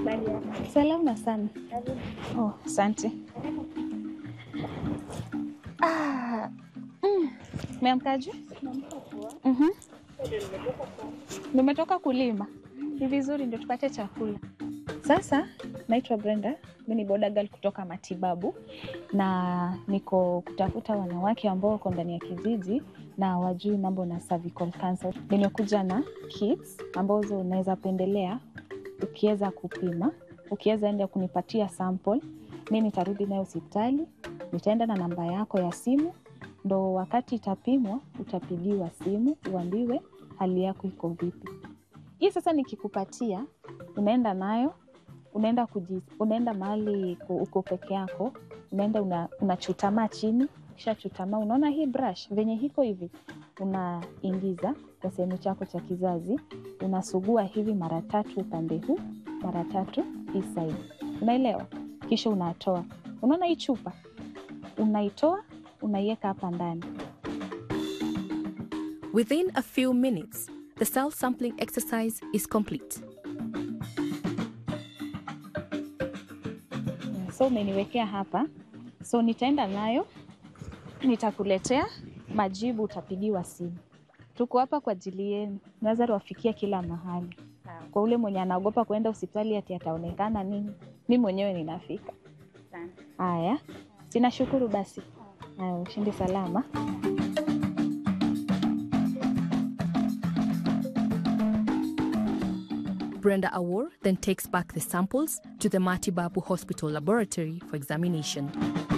Habari yako? Salama sana. Karibu. Oh, asante. Ah, mm, Umeamkaje? Naamka poa. Mhm. Ndio nimetoka kwa Nimetoka kulima. Ni vizuri ndio tupate chakula. Sasa naitwa Brenda, mimi ni boda girl kutoka matibabu na niko kutafuta wanawake ambao wako ndani ya kijiji na wajui mambo na cervical cancer. Nimekuja na kits ambazo unaweza pendelea ukiweza kupima, ukiweza enda kunipatia sample, mi nitarudi nayo hospitali, nitaenda na namba yako ya simu, ndo wakati itapimwa utapigiwa simu uambiwe hali yako iko vipi. Hii sasa nikikupatia, unaenda nayo unaenda kuji, unaenda mahali ku- uko peke yako, unaenda una, unachutamaa chini, kisha chutamaa, unaona hii brush venye hiko hivi, unaingiza kwa sehemu chako cha kizazi, unasugua hivi mara tatu upande huu, mara tatu hii side, unaelewa? Kisha unatoa, unaona hii chupa, unaitoa unaiweka hapa ndani Within a few minutes, the cell sampling exercise is complete. so umeniwekea hapa, so nitaenda nayo, nitakuletea majibu, utapigiwa simu. Tuko hapa kwa ajili yenu, naweza wafikia kila mahali. Kwa ule mwenye anaogopa kuenda hospitali ati ataonekana nini, mi mwenyewe ninafika. sana. Haya, sinashukuru basi. Haya, ushindi salama. Brenda Awor then takes back the samples to the Matibabu Hospital laboratory for examination.